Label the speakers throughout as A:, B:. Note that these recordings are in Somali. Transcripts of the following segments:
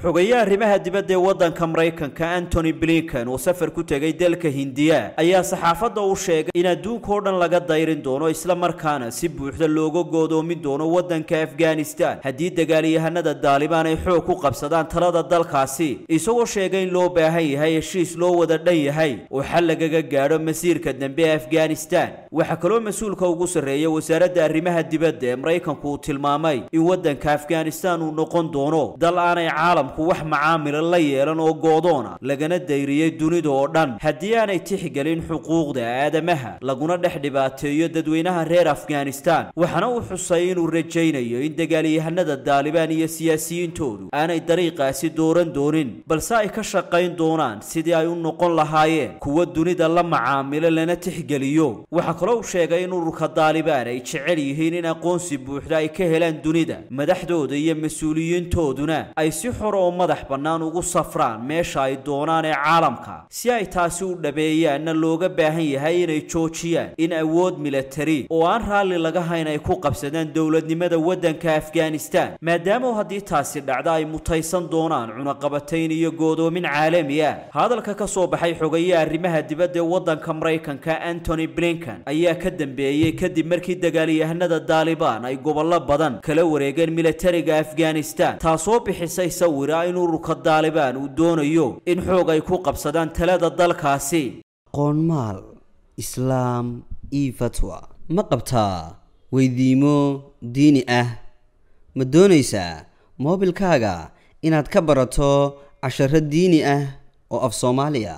A: xogayaha arrimaha dibadda ee waddanka maraykanka antony blinken oo safar ku tegay dalka hindiya ayaa saxaafadda u sheegay in adduunka oo dhan laga dayrin doono isla markaana si buuxda looga goodoomin doono waddanka afghanistan haddii dagaalyahanada daalibaan ay xoog ku qabsadaan talada dalkaasi isagoo sheegay in loo baahan yahay heshiis loo wada dhan yahay oo xal lagaga gaadho masiirka dambe ee afghanistan waxaa kaloo mas-uulka ugu sarreeya wasaaradda arrimaha dibadda ee maraykanku uu tilmaamay in waddanka afghanistan uu noqon doono dal aanay caalamku wax macaamila la yeelan oo goodoona lagana dayriyey dunida oo dhan haddii aanay tixgelin xuquuqda aadamaha laguna dhex dhibaateeyo dadweynaha reer afghanistan waxaana uu xusay inuu rajaynayo in dagaalyahanada daalibaan iyo siyaasiyiintoodu aanay dariiqaasi dooran doonin balse ay ka shaqayn doonaan sidii ay u noqon lahaayeen kuwa dunida la macaamilo lana tixgeliyo waxaa kaloo uu sheegay in ururka daalibaan ay jecel yihiin in aqoonsi buuxda ay ka helaan dunida madaxdooda iyo mas-uuliyiintooduna ay si xor oo madax bannaan ugu safraan meesha ay doonaan ee caalamka si ay taasi u dhabeeyaanna looga baahan yahay inay joojiyaan in awood milatari oo aan raalli laga hayn ay ku qabsadaan dowladnimada waddanka afghanistan maadaama haddii taasi dhacda ay mutaysan doonaan cunaqabatayn iyo goodoomin caalami ah hadalka ka soo baxay xogayaha arrimaha dibadda ee waddanka maraykanka antony blinken ayaa ka dambeeyey kadib markii dagaalyahanada daalibaan ay gobollo badan kala wareegeen milatariga afghanistan taasoo bixisay sawira in ururka daalibaan uu doonayo in xoog ay ku qabsadaan talada dalkaasi
B: qoonmaal islaam io fatwa ma qabtaa weydiimo diini ah ma doonaysaa moobilkaaga inaad ka barato casharo diini ah oo af soomaaliya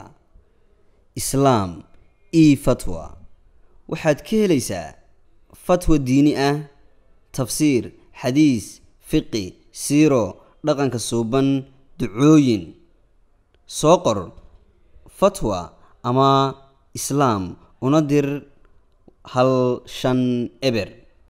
B: islaam io fatwa waxaad ka helaysaa fatwa diini ah tafsiir xadiis fiqi siiro dhaqanka suuban ducooyin soo qor fatwa ama islaam una dir hal shan eber